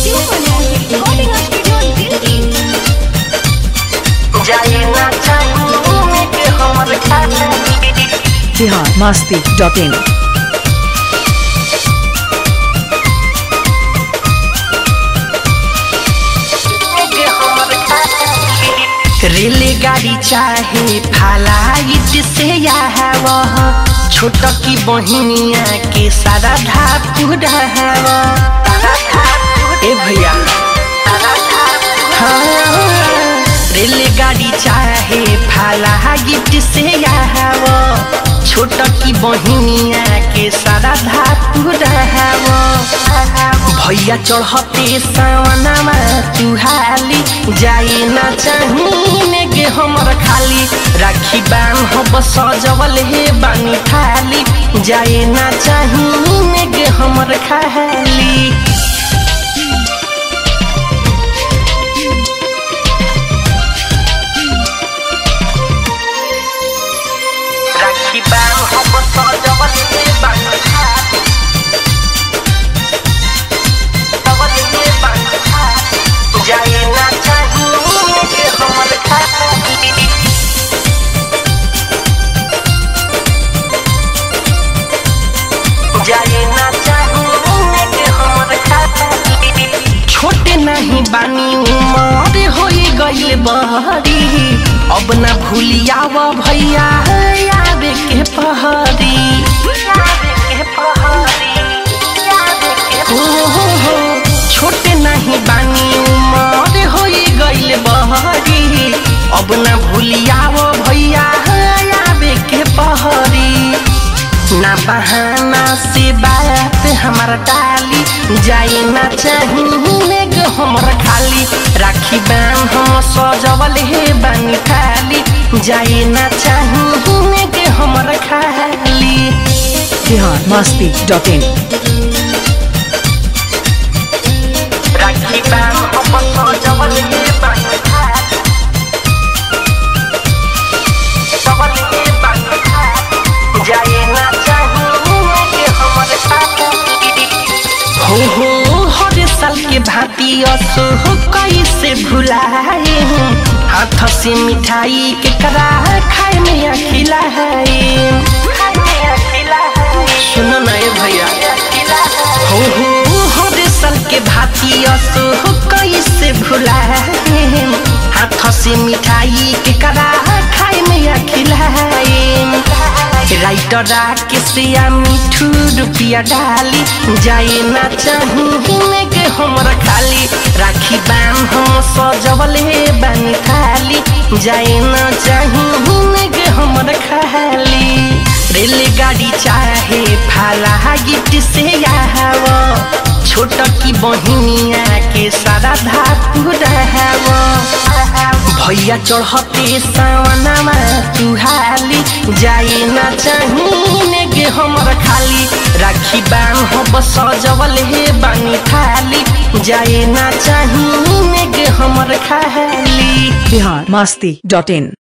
Recording Studio Delhi. जाए ना चाहिए के हमर खाली बिहार मस्ती डॉट इन के हमर खाली रेलगाड़ी चाहे फ्लाइट से आव छोट की बहिनिया के सारा धापू डहाव ए भैया हाँ, रेलगाड़ी चाहे फ्लाइट से आव छोट की बहिनिया के सारा धापू डहाव भैया चढ़ते सावनमा तुहाली जाए ना चाहिने गे हमर खाली राखी बान हो सजवल हे बानी खाली जाए ना चाहिने गे हमर खाली राखी बान हो सजवल हे बानी खाली सजवल हे बानी खाली जाए ना चाहिने गे हमर खाली जाए ना चाहिए के हमर खाली छोटे नहीं बानी उमर होई गइल बहरी अब ना भूलियाव भैया याद के पहरी हो हो हो छोटे नहीं बानी उमर होई गइल बहरी अब ना भूलियाव भैया याद के पहरी ना बहाना से बात हमारा टाली जाए ना चाहिए गे हमर खाली राखी बान हम सजवल हे बानी खाली जाए ना चाहिए गे हमर खाली बिहार मस्ती डॉट इन राखी बान हम सजवल हे बानी खाली सजवल हे बानी खाली जाए ना चाहिए गे हमर खाली हो हो हर साल के भांति असो हो कैसे भुलाए हाथ से मिठाई के करा खाए में या खिलाए सुनो ना ए भैया हो हो हर साल के भांति असो हो कैसे भुलाए हाथ से मिठाई के करा खाए में या खिलाए राइटर राके से आ मिठू रुपिया डाली जाए ना चाहिए के हमर खाली राखी बान हम सजवल हे बानी खाली जाए ना चाहिए के हमर खाली रेलगाड़ी चाहे फाला गिफ्ट से आव छोट की बहिनिया के सारा धातु रहव भैया चढ़ते सावनमा तुहाली जाए ना चाहिए गे हमर खाली राखी बान हो सजवल हे बानी खाली जाए ना चाहिए गे हमर खाली बिहार मस्ती डॉट इन